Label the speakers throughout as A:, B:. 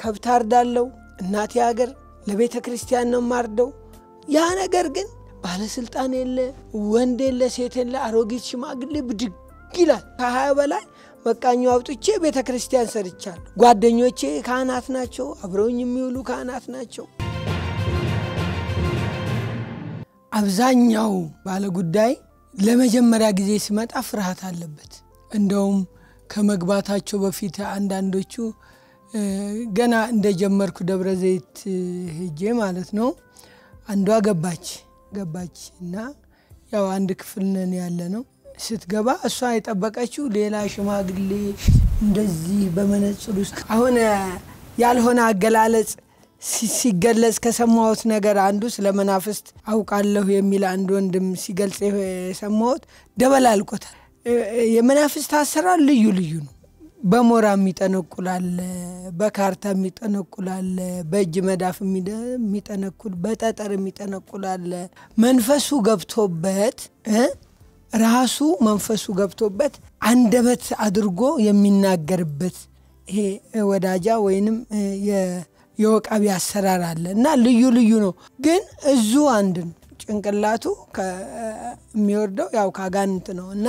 A: ከብት አርዳለው፣ እናቴ ሀገር ለቤተ ክርስቲያን ነው ማርደው። ያ ነገር ግን ባለስልጣን የለ፣ ወንድ የለ፣ ሴት የለ፣ አሮጊት ሽማግሌ ብድግ ይላል። ከሀያ በላይ መቃኙ አውጥቼ ቤተ ክርስቲያን ሰርቻለሁ። ጓደኞቼ ካህናት ናቸው፣ አብረውኝ የሚውሉ ካህናት ናቸው። አብዛኛው ባለጉዳይ ለመጀመሪያ ጊዜ ሲመጣ ፍርሃት አለበት። እንደውም ከመግባታቸው በፊት አንዳንዶቹ ገና እንደጀመርኩ ደብረ ዘይት ሄጄ ማለት ነው አንዷ ገባች ገባች እና ያው አንድ ክፍል ነን ያለ ነው። ስትገባ እሷ የጠበቀችው ሌላ ሽማግሌ እንደዚህ በመነጽር ውስጥ አሁን ያልሆነ አገላለጽ ሲገለጽ ከሰማሁት ነገር አንዱ ስለ መናፍስት አውቃለሁ የሚል አንድ ወንድም ሲገልጽ የሰማሁት ደበላልቆታል። የመናፍስት አሰራር ልዩ ልዩ ነው። በሞራ የሚጠነቁላለ፣ በካርታ የሚጠነቁላለ፣ በእጅ መዳፍ የሚጠነቁል፣ በጠጠር የሚጠነቁላለ መንፈሱ ገብቶበት ራሱ መንፈሱ ገብቶበት አንደበት አድርጎ የሚናገርበት ይሄ ወዳጃ ወይንም የወቃቢ አሰራር አለ እና ልዩ ልዩ ነው። ግን እዙ አንድ ነው። ጭንቅላቱ የሚወርደው ያው ካጋንንት ነው እና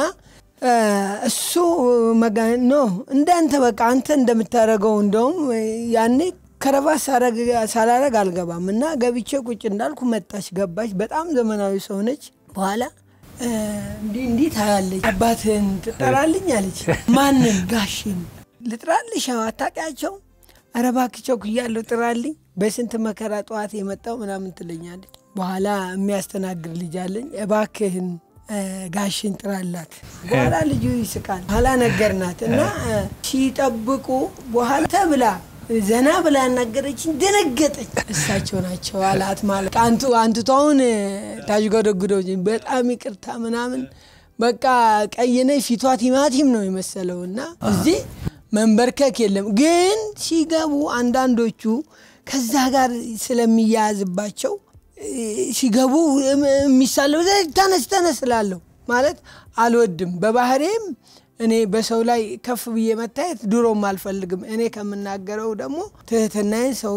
A: እሱ ኖ እንዳንተ በቃ አንተ እንደምታደርገው እንደውም ያኔ ከረባት ሳላረግ አልገባም እና ገብቼ ቁጭ እንዳልኩ መጣች፣ ገባች። በጣም ዘመናዊ ሰው ነች። በኋላ እንዲህ እንዲህ ታያለች። አባትህን ትጠራልኝ አለች። ማንን? ጋሽን ልጥራልሽ? አታውቂያቸው? ኧረ እባክህ ቸኩያለሁ፣ ጥራልኝ። በስንት መከራ ጠዋት የመጣው ምናምን ትለኛለች። በኋላ የሚያስተናግድ ልጅ አለኝ። እባክህን ጋሽን ጥራላት። በኋላ ልጁ ይስቃል። በኋላ ነገርናት እና ሲጠብቁ በኋላ ተብላ ዘና ብላ ያናገረችኝ ደነገጠች። እሳቸው ናቸው አላት። ማለት አንቱ አንቱታውን ታዥጎደጉደው በጣም ይቅርታ ምናምን በቃ ቀይነ ፊቷ ቲማቲም ነው የመሰለው እና እዚህ መንበርከክ የለም ግን ሲገቡ አንዳንዶቹ ከዛ ጋር ስለሚያያዝባቸው ሲገቡ የሚሳለው ተነስ ተነስ እላለሁ። ማለት አልወድም። በባህሬም እኔ በሰው ላይ ከፍ ብዬ መታየት ድሮም አልፈልግም። እኔ ከምናገረው ደግሞ ትህትናዬን ሰው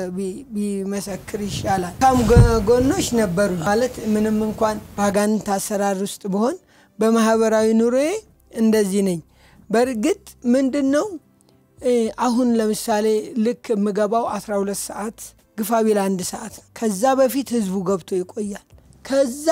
A: ቢመሰክር ይሻላል። ካም ጎኖች ነበሩ። ማለት ምንም እንኳን በአጋንንት አሰራር ውስጥ ብሆን በማህበራዊ ኑሮዬ እንደዚህ ነኝ። በእርግጥ ምንድን ነው አሁን ለምሳሌ ልክ የምገባው 12 ሰዓት ግፋ ቢል አንድ ሰዓት ነው። ከዛ በፊት ህዝቡ ገብቶ ይቆያል። ከዛ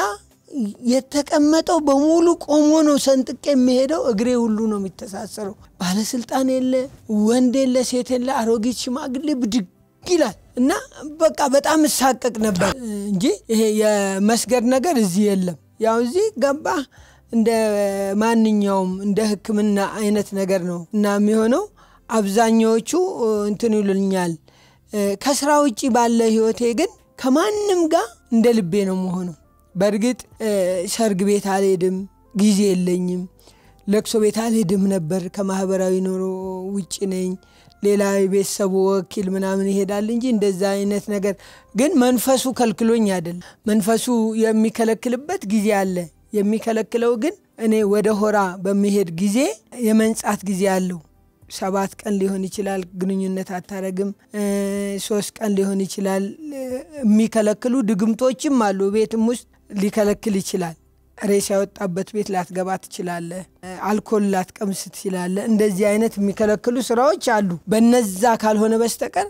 A: የተቀመጠው በሙሉ ቆሞ ነው ሰንጥቄ የሚሄደው። እግሬ ሁሉ ነው የሚተሳሰረው። ባለስልጣን የለ፣ ወንድ የለ፣ ሴት የለ፣ አሮጊት ሽማግሌ ብድግ ይላል እና በቃ በጣም እሳቀቅ ነበር እንጂ ይሄ የመስገድ ነገር እዚህ የለም። ያው እዚህ ገባ እንደ ማንኛውም እንደ ሕክምና አይነት ነገር ነው እና የሚሆነው አብዛኛዎቹ እንትን ይሉኛል። ከስራ ውጭ ባለ ህይወቴ ግን ከማንም ጋር እንደ ልቤ ነው መሆነው። በእርግጥ ሰርግ ቤት አልሄድም፣ ጊዜ የለኝም። ለቅሶ ቤት አልሄድም ነበር። ከማህበራዊ ኑሮ ውጭ ነኝ። ሌላ የቤተሰቡ ወኪል ምናምን ይሄዳል እንጂ እንደዛ አይነት ነገር ግን መንፈሱ ከልክሎኝ አይደለም። መንፈሱ የሚከለክልበት ጊዜ አለ። የሚከለክለው ግን እኔ ወደ ሆራ በሚሄድ ጊዜ የመንጻት ጊዜ አለው። ሰባት ቀን ሊሆን ይችላል። ግንኙነት አታረግም። ሶስት ቀን ሊሆን ይችላል። የሚከለክሉ ድግምቶችም አሉ። ቤትም ውስጥ ሊከለክል ይችላል። ሬሳ ያወጣበት ቤት ላትገባ ትችላለህ። አልኮል ላትቀምስ ትችላለህ። እንደዚህ አይነት የሚከለክሉ ስራዎች አሉ። በነዛ ካልሆነ በስተቀር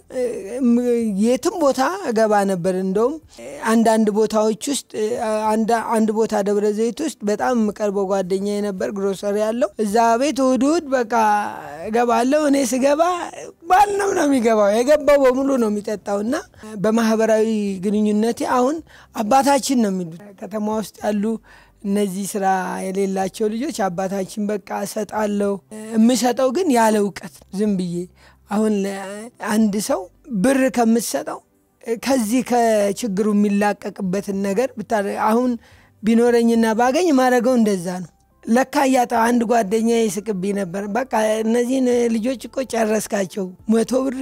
A: የትም ቦታ እገባ ነበር። እንደውም አንዳንድ ቦታዎች ውስጥ አንድ ቦታ ደብረ ዘይት ውስጥ በጣም የምቀርበው ጓደኛ የነበር ግሮሰሪ ያለው እዛ ቤት እሑድ እሑድ በቃ እገባለሁ። እኔ ስገባ ባልነው ነው የሚገባው። የገባው በሙሉ ነው የሚጠጣው እና በማህበራዊ ግንኙነቴ አሁን አባታችን ነው የሚሉት ከተማ ውስጥ ያሉ እነዚህ ስራ የሌላቸው ልጆች አባታችን በቃ እሰጣለሁ። የምሰጠው ግን ያለ እውቀት ዝም ብዬ አሁን አንድ ሰው ብር ከምትሰጠው ከዚህ ከችግሩ የሚላቀቅበትን ነገር አሁን ቢኖረኝና ባገኝ ማድረገው እንደዛ ነው። ለካ እያጣ አንድ ጓደኛ ይስቅብኝ ነበር። በቃ እነዚህን ልጆች እኮ ጨረስካቸው። መቶ ብር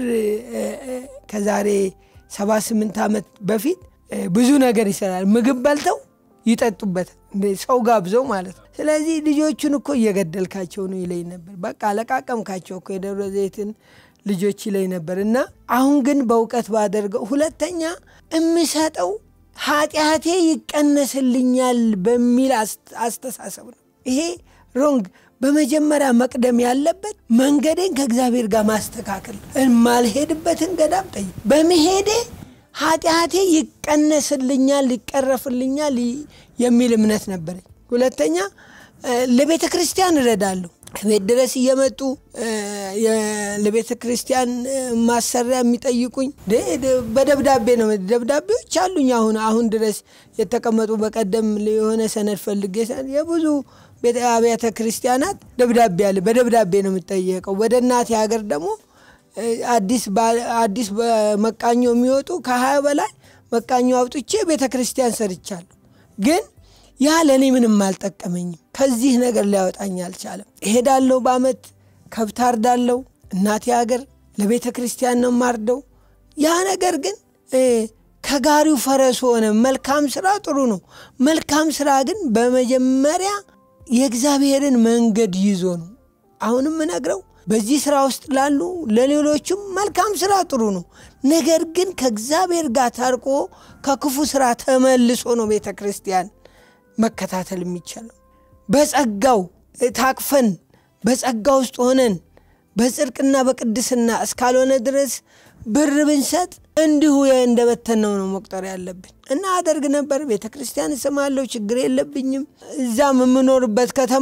A: ከዛሬ ሰባ ስምንት ዓመት በፊት ብዙ ነገር ይሰራል። ምግብ በልተው ይጠጡበታል። ሰው ጋብዘው ማለት ነው። ስለዚህ ልጆቹን እኮ እየገደልካቸው ነው ይለኝ ነበር። በቃ ለቃቀምካቸው እኮ የደብረ ዘይትን ልጆች ላይ ነበር እና አሁን ግን በእውቀት ባደርገው ሁለተኛ የምሰጠው ኃጢአቴ ይቀነስልኛል በሚል አስተሳሰብ ነው። ይሄ ሮንግ። በመጀመሪያ መቅደም ያለበት መንገዴን ከእግዚአብሔር ጋር ማስተካከል፣ የማልሄድበትን ገዳም ጠይ በመሄዴ ኃጢአቴ ይቀነስልኛል፣ ይቀረፍልኛል የሚል እምነት ነበረኝ። ሁለተኛ ለቤተ ክርስቲያን እረዳለሁ። ቤት ድረስ እየመጡ ለቤተ ክርስቲያን ማሰሪያ የሚጠይቁኝ በደብዳቤ ነው። ደብዳቤዎች አሉኝ አሁን አሁን ድረስ የተቀመጡ። በቀደም የሆነ ሰነድ ፈልጌ የብዙ አብያተ ክርስቲያናት ደብዳቤ አለ። በደብዳቤ ነው የምጠየቀው። ወደ እናቴ ሀገር ደግሞ አዲስ መቃኞ የሚወጡ ከሀያ በላይ መቃኞ አውጥቼ ቤተ ክርስቲያን ሰርቻለሁ ግን ያ ለእኔ ምንም አልጠቀመኝም። ከዚህ ነገር ሊያወጣኝ አልቻለም። እሄዳለሁ፣ በአመት ከብት አርዳለሁ፣ እናቴ ሀገር ለቤተ ክርስቲያን ነው ማርደው። ያ ነገር ግን ከጋሪው ፈረስ ሆነ። መልካም ስራ ጥሩ ነው። መልካም ስራ ግን በመጀመሪያ የእግዚአብሔርን መንገድ ይዞ ነው። አሁንም እነግረው በዚህ ስራ ውስጥ ላሉ ለሌሎቹም መልካም ስራ ጥሩ ነው። ነገር ግን ከእግዚአብሔር ጋር ታርቆ ከክፉ ስራ ተመልሶ ነው ቤተ ክርስቲያን መከታተል የሚቻለው በጸጋው ታቅፈን በጸጋ ውስጥ ሆነን በጽድቅና በቅድስና እስካልሆነ ድረስ ብር ብንሰጥ እንዲሁ እንደበተነው ነው መቁጠር ያለብን እና አደርግ ነበር። ቤተ ክርስቲያን እስማለሁ፣ ችግር የለብኝም። እዛም የምኖርበት ከተማ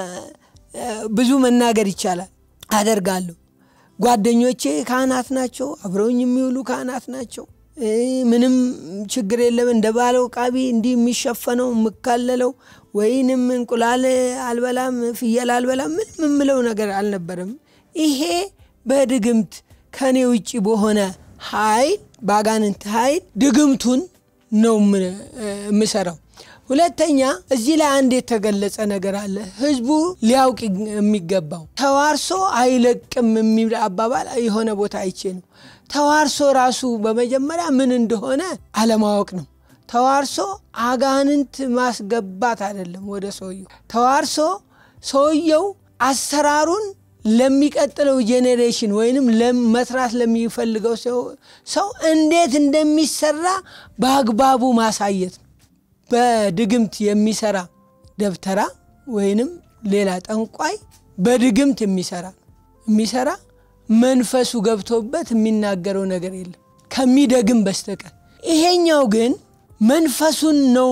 A: ብዙ መናገር ይቻላል። አደርጋለሁ። ጓደኞቼ ካህናት ናቸው፣ አብረውኝ የሚውሉ ካህናት ናቸው። ምንም ችግር የለም። እንደ ባለው ቃቢ እንዲህ የሚሸፈነው የምካለለው ወይንም እንቁላል አልበላም፣ ፍየል አልበላም፣ ምንም የምለው ነገር አልነበረም። ይሄ በድግምት ከኔ ውጭ በሆነ ኃይል በአጋንንት ኃይል ድግምቱን ነው የምሰራው። ሁለተኛ እዚህ ላይ አንድ የተገለጸ ነገር አለ። ህዝቡ ሊያውቅ የሚገባው ተዋርሶ አይለቅም የሚል አባባል የሆነ ቦታ አይቼ ነው። ተዋርሶ ራሱ በመጀመሪያ ምን እንደሆነ አለማወቅ ነው። ተዋርሶ አጋንንት ማስገባት አይደለም ወደ ሰውየው። ተዋርሶ ሰውየው አሰራሩን ለሚቀጥለው ጄኔሬሽን ወይንም መስራት ለሚፈልገው ሰው እንዴት እንደሚሰራ በአግባቡ ማሳየት ነው። በድግምት የሚሰራ ደብተራ ወይንም ሌላ ጠንቋይ በድግምት የሚሰራ የሚሰራ መንፈሱ ገብቶበት የሚናገረው ነገር የለም ከሚደግም በስተቀር። ይሄኛው ግን መንፈሱን ነው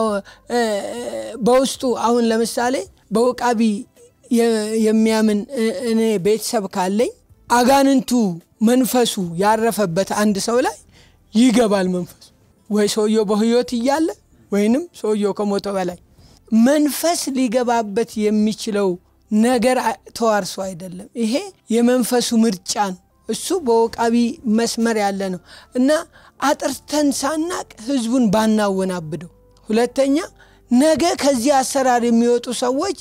A: በውስጡ አሁን ለምሳሌ በውቃቢ የሚያምን እኔ ቤተሰብ ካለኝ አጋንንቱ መንፈሱ ያረፈበት አንድ ሰው ላይ ይገባል። መንፈሱ ወይ ሰውየው በሕይወት እያለ ወይንም ሰውየው ከሞተ በላይ መንፈስ ሊገባበት የሚችለው ነገር ተዋርሶ አይደለም። ይሄ የመንፈሱ ምርጫ ነው። እሱ በወቃቢ መስመር ያለ ነው እና አጥርተን ሳናቅ ህዝቡን ባናወናብደው። ሁለተኛ ነገ ከዚህ አሰራር የሚወጡ ሰዎች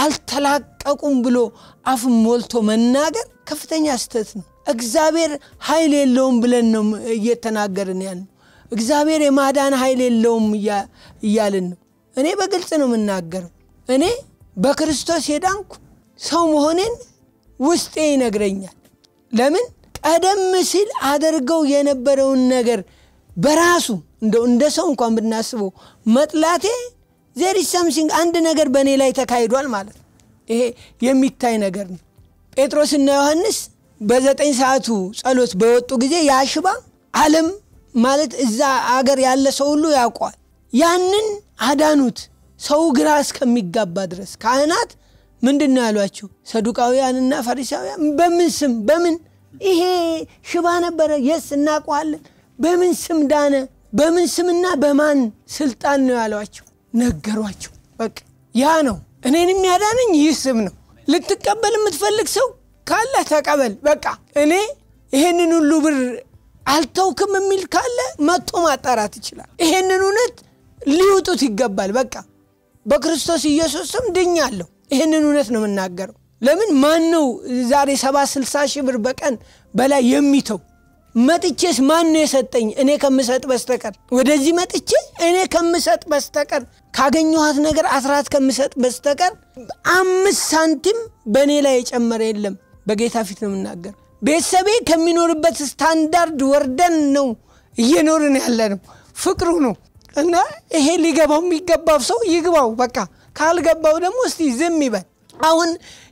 A: አልተላቀቁም ብሎ አፍን ሞልቶ መናገር ከፍተኛ ስህተት ነው። እግዚአብሔር ኃይል የለውም ብለን ነው እየተናገርን ያን ነው። እግዚአብሔር የማዳን ኃይል የለውም እያልን ነው። እኔ በግልጽ ነው የምናገረው። እኔ በክርስቶስ የዳንኩ ሰው መሆኔን ውስጤ ይነግረኛል። ለምን ቀደም ሲል አደርገው የነበረውን ነገር በራሱ እንደው እንደ ሰው እንኳን ብናስበው መጥላቴ ዜር ሰምሲንግ አንድ ነገር በእኔ ላይ ተካሂዷል ማለት ነው። ይሄ የሚታይ ነገር ነው። ጴጥሮስና ዮሐንስ በዘጠኝ ሰዓቱ ጸሎት በወጡ ጊዜ ያሽባ ዓለም ማለት እዛ አገር ያለ ሰው ሁሉ ያውቋል። ያንን አዳኑት። ሰው ግራ እስከሚጋባ ድረስ ካህናት ምንድን ነው ያሏቸው? ሰዱቃውያንና ፈሪሳውያን በምን ስም በምን ይሄ ሽባ ነበረ፣ የስ እናውቀዋለን። በምን ስም ዳነ? በምን ስምና በማን ስልጣን ነው ያሏቸው? ነገሯቸው። በቃ ያ ነው እኔን የሚያዳነኝ ይህ ስም ነው። ልትቀበል የምትፈልግ ሰው ካለ ተቀበል። በቃ እኔ ይሄንን ሁሉ ብር አልተውክም የሚል ካለ መጥቶ ማጣራት ይችላል። ይሄንን እውነት ሊውጡት ይገባል። በቃ በክርስቶስ ኢየሱስ ስም ድኛለሁ። ይህንን እውነት ነው የምናገረው። ለምን ማን ነው ዛሬ ሰባ ስልሳ ሺህ ብር በቀን በላይ የሚተው? መጥቼስ ማን ነው የሰጠኝ? እኔ ከምሰጥ በስተቀር ወደዚህ መጥቼ እኔ ከምሰጥ በስተቀር ካገኘኋት ነገር አስራት ከምሰጥ በስተቀር አምስት ሳንቲም በእኔ ላይ የጨመረ የለም። በጌታ ፊት ነው የምናገር። ቤተሰቤ ከሚኖርበት ስታንዳርድ ወርደን ነው እየኖርን ያለ ነው። ፍቅሩ ነው እና ይሄ ሊገባው የሚገባው ሰው ይግባው። በቃ ካልገባው ደግሞ እስቲ ዝም ይበል። አሁን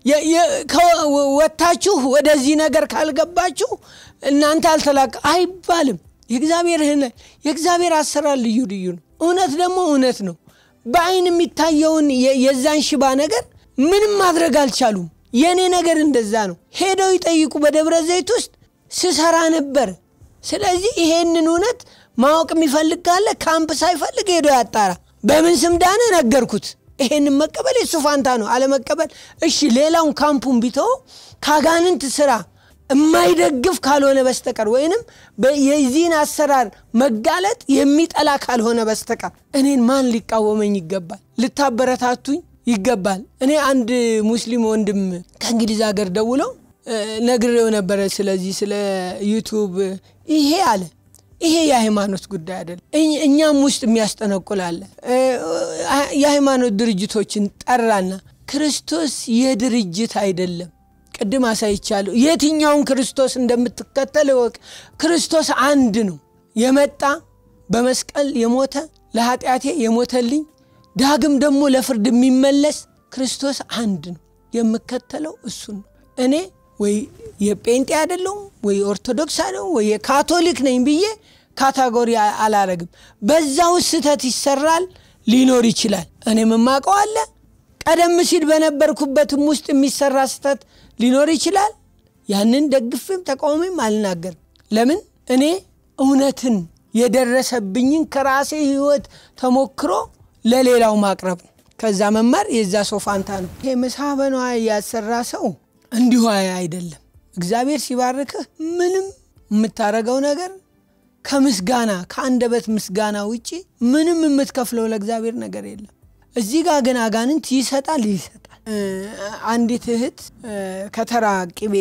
A: ወታችሁ ወደዚህ ነገር ካልገባችሁ እናንተ አልተላቀ አይባልም። የእግዚአብሔር የእግዚአብሔር አሰራር ልዩ ልዩ ነው። እውነት ደግሞ እውነት ነው። በአይን የሚታየውን የዛን ሽባ ነገር ምንም ማድረግ አልቻሉም። የእኔ ነገር እንደዛ ነው። ሄደው ይጠይቁ። በደብረ ዘይት ውስጥ ስሰራ ነበር። ስለዚህ ይሄንን እውነት ማወቅ የሚፈልግ ካለ ካምፕ ሳይፈልግ ሄዶ ያጣራ። በምን ስም ዳነ ነገርኩት። ይሄንን መቀበል የሱ ፋንታ ነው። አለመቀበል እሺ፣ ሌላውን ካምፑን ቢተው ከአጋንንት ስራ የማይደግፍ ካልሆነ በስተቀር ወይንም የዚህን አሰራር መጋለጥ የሚጠላ ካልሆነ በስተቀር እኔን ማን ሊቃወመኝ ይገባል? ልታበረታቱኝ ይገባል። እኔ አንድ ሙስሊም ወንድም ከእንግሊዝ ሀገር ደውለው ነግሬው ነበረ። ስለዚህ ስለ ዩቱብ ይሄ አለ ይሄ የሃይማኖት ጉዳይ አይደለም። እኛም ውስጥ የሚያስጠነቁላለ የሃይማኖት ድርጅቶችን ጠራና ክርስቶስ የድርጅት አይደለም። ቅድም አሳይቻለሁ። የትኛውን ክርስቶስ እንደምትከተል እወቅ። ክርስቶስ አንድ ነው። የመጣ በመስቀል የሞተ ለኃጢአቴ የሞተልኝ ዳግም ደግሞ ለፍርድ የሚመለስ ክርስቶስ አንድ ነው። የምከተለው እሱን ነው። እኔ ወይ የጴንጤ አይደለሁም ወይ ኦርቶዶክስ አይደለሁም ወይ የካቶሊክ ነኝ ብዬ ካታጎሪ አላረግም። በዛው ስህተት ይሰራል ሊኖር ይችላል። እኔ የማውቀው አለ። ቀደም ሲል በነበርኩበትም ውስጥ የሚሰራ ስህተት ሊኖር ይችላል። ያንን ደግፍም ተቃውሜም አልናገርም። ለምን እኔ እውነትን የደረሰብኝን ከራሴ ሕይወት ተሞክሮ ለሌላው ማቅረብ ነው። ከዛ መማር የዛ ሰው ፋንታ ነው። ይሄ ምሳ በነዋይ ያሰራ ሰው እንዲሁ አይደለም። እግዚአብሔር ሲባርክህ ምንም የምታረገው ነገር ከምስጋና ከአንደበት ምስጋና ውጪ ምንም የምትከፍለው ለእግዚአብሔር ነገር የለም። እዚህ ጋር ግን አጋንንት ይሰጣል ይሰጣል። አንዲት እህት ከተራ ቅቤ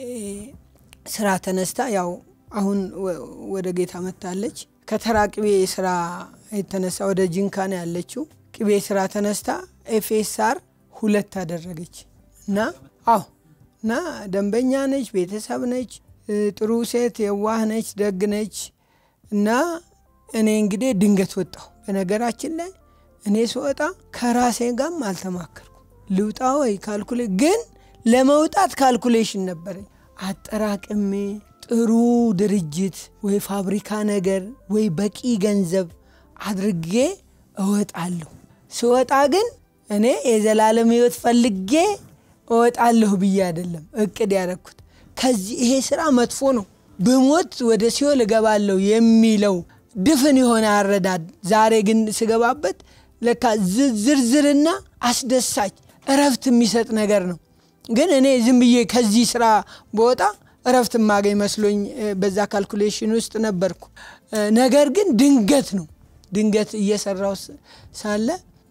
A: ስራ ተነስታ ያው አሁን ወደ ጌታ መታለች። ከተራ ቅቤ ስራ የተነሳ ወደ ጂንካ ነው ያለችው። ቅቤ ስራ ተነስታ ኤፌሳር ሁለት አደረገች እና አዎ እና ደንበኛ ነች፣ ቤተሰብ ነች፣ ጥሩ ሴት፣ የዋህ ነች፣ ደግ ነች። እና እኔ እንግዲህ ድንገት ወጣሁ። በነገራችን ላይ እኔ ስወጣ ከራሴ ጋርም አልተማከርኩ ልውጣ ወይ ካልኩሌ ግን ለመውጣት ካልኩሌሽን ነበረኝ። አጠራቅሜ ጥሩ ድርጅት ወይ ፋብሪካ ነገር ወይ በቂ ገንዘብ አድርጌ እወጣለሁ። ስወጣ ግን እኔ የዘላለም ሕይወት ፈልጌ እወጣለሁ ብዬ አይደለም እቅድ ያደረግኩት። ከዚህ ይሄ ስራ መጥፎ ነው፣ ብሞት ወደ ሲኦል እገባለሁ የሚለው ድፍን የሆነ አረዳድ ዛሬ ግን ስገባበት ለካ ዝርዝርና አስደሳች እረፍት የሚሰጥ ነገር ነው። ግን እኔ ዝም ብዬ ከዚህ ስራ በወጣ እረፍት የማገኝ መስሎኝ በዛ ካልኩሌሽን ውስጥ ነበርኩ። ነገር ግን ድንገት ነው ድንገት እየሰራው ሳለ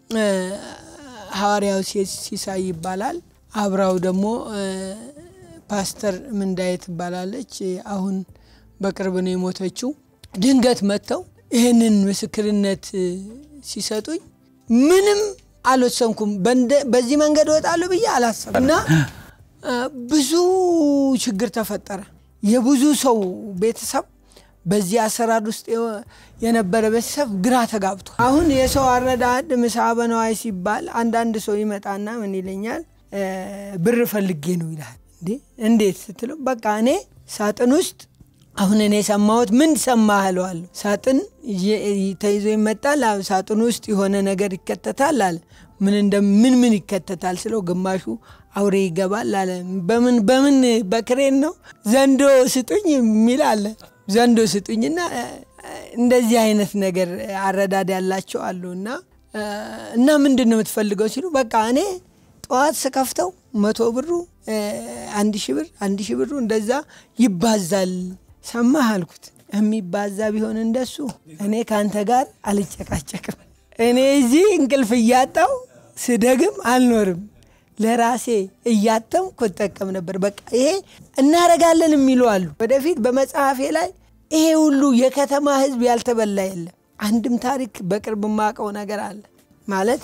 A: ሐዋርያው ሲሳይ ይባላል። አብራው ደግሞ ፓስተር ምንዳዬ ትባላለች። አሁን በቅርብ ነው የሞተችው። ድንገት መጥተው ይህንን ምስክርነት ሲሰጡኝ ምንም አልወሰንኩም። በዚህ መንገድ እወጣለሁ ብዬ አላሰብም እና ብዙ ችግር ተፈጠረ። የብዙ ሰው ቤተሰብ በዚህ አሰራር ውስጥ የነበረ ቤተሰብ ግራ ተጋብቶ አሁን የሰው አረዳድ ምሳ በነዋይ ሲባል አንዳንድ ሰው ይመጣና ምን ይለኛል፣ ብር ፈልጌ ነው ይልሃል። እንዴ እንዴት ስትለው በቃ እኔ ሳጥን ውስጥ አሁን እኔ የሰማሁት ምን ሰማህ እለዋለሁ። ሳጥን ተይዞ ይመጣል። ሳጥን ውስጥ የሆነ ነገር ይከተታል አለ። ምን ምን ምን ይከተታል ስለው ግማሹ አውሬ ይገባል አለ። በምን በምን በክሬን ነው ዘንዶ ስጡኝ የሚል አለ። ዘንዶ ስጡኝና እንደዚህ አይነት ነገር አረዳድ ያላቸው አሉ። እና እና ምንድን ነው የምትፈልገው ሲሉ በቃ እኔ ጠዋት ስከፍተው መቶ ብሩ አንድ ሺ ብር አንድ ሺ ብሩ እንደዛ ይባዛል ሰማህ አልኩት። የሚባዛ ቢሆን እንደሱ እኔ ከአንተ ጋር አልጨቃጨቅም። እኔ እዚህ እንቅልፍ እያጣው ስደግም አልኖርም። ለራሴ እያተምኩ እጠቀም ነበር። በቃ ይሄ እናረጋለን የሚሉ አሉ። ወደፊት በመጽሐፌ ላይ ይሄ ሁሉ የከተማ ሕዝብ ያልተበላ የለም። አንድም ታሪክ በቅርብ የማውቀው ነገር አለ ማለት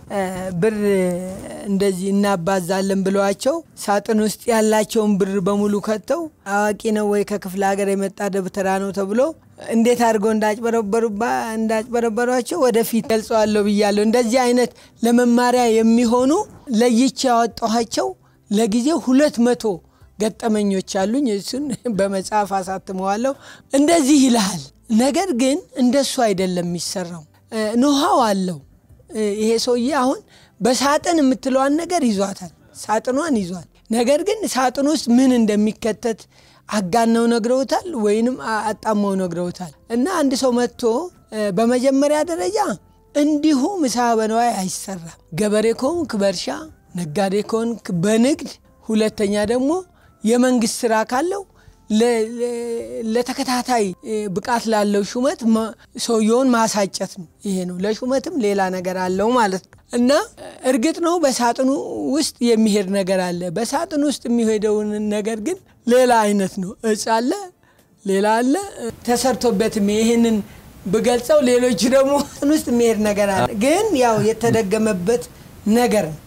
A: ብር እንደዚህ እናባዛለን ብለዋቸው ሳጥን ውስጥ ያላቸውን ብር በሙሉ ከተው አዋቂ ነው ወይ ከክፍለ ሀገር የመጣ ደብተራ ነው ተብሎ እንዴት አድርገው እንዳጭበረበሯቸው ወደፊት ገልጸዋለሁ ብያለሁ። እንደዚህ አይነት ለመማሪያ የሚሆኑ ለይቼ ያወጣኋቸው ለጊዜው ሁለት መቶ ገጠመኞች አሉኝ። እሱን በመጽሐፍ አሳትመዋለሁ። እንደዚህ ይልሃል። ነገር ግን እንደሱ አይደለም የሚሰራው። ኖሃው አለው ይሄ ሰውዬ አሁን በሳጥን የምትለዋን ነገር ይዟታል። ሳጥኗን ይዟል። ነገር ግን ሳጥን ውስጥ ምን እንደሚከተት አጋነው ነግረውታል፣ ወይንም አጣመው ነግረውታል። እና አንድ ሰው መጥቶ በመጀመሪያ ደረጃ እንዲሁ ምሳ በነዋይ አይሰራም። ገበሬ ከሆንክ በእርሻ ነጋዴ ከሆንክ በንግድ ሁለተኛ ደግሞ የመንግስት ስራ ካለው ለተከታታይ ብቃት ላለው ሹመት ሰውየውን ማሳጨት ነው። ይሄ ነው። ለሹመትም ሌላ ነገር አለው ማለት ነው። እና እርግጥ ነው በሳጥኑ ውስጥ የሚሄድ ነገር አለ። በሳጥኑ ውስጥ የሚሄደውን ነገር ግን ሌላ አይነት ነው። እጽ አለ፣ ሌላ አለ ተሰርቶበትም ይህንን ብገልጸው ሌሎች ደግሞ ውስጥ የሚሄድ ነገር አለ። ግን ያው የተደገመበት ነገር ነው።